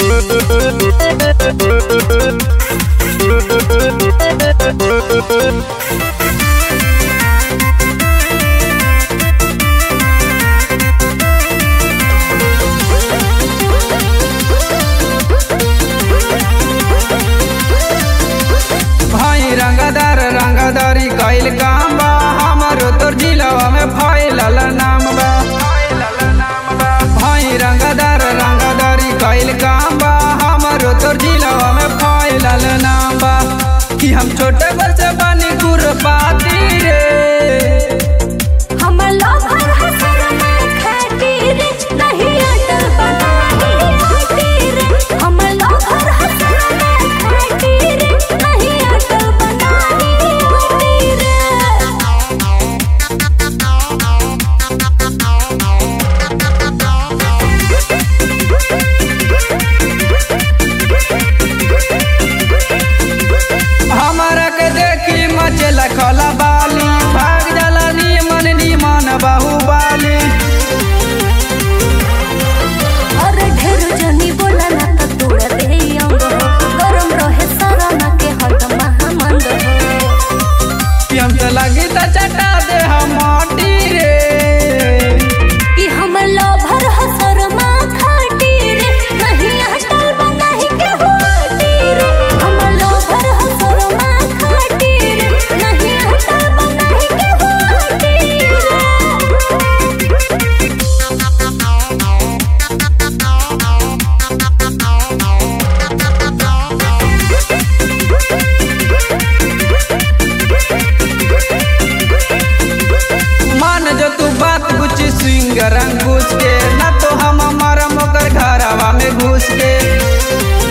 भाई रंगदार रंगदारी कैल काम बा हमारो तोर जिलवा में फैलल नाम बा भाई रंगदार रंगदारी कैल काम बा हमारो तोर जिलवा में फैलल नाम बा कि हम छोटे बच्चे बनी गुरबाती रे हमर लोभर हसर में खातिर नहीं अटल बनाही खातिर हमर लोभर हसर में खातिर नहीं अटल बनाही खातिर हमारा के देखी मचल खला बाली भाग जाला नीमन नीमन बाहुबाली और ढेर जनी बोला ना तो तोड़ दे अंग हो गरम रहे सारा ना के हट महामंद हो कि हम तो लगी त चटा दे हम माटी रे कि हमर लोभर हसर माँ खातिर नहीं अटल बनाही के होतिर हमर लोभर हसर माँ खातिर नहीं अटल बनाही के होतिर मान जो तू बात कुछ स्विंग रंग घुस के ना तो हम मरम ओकर घरवा में घुस के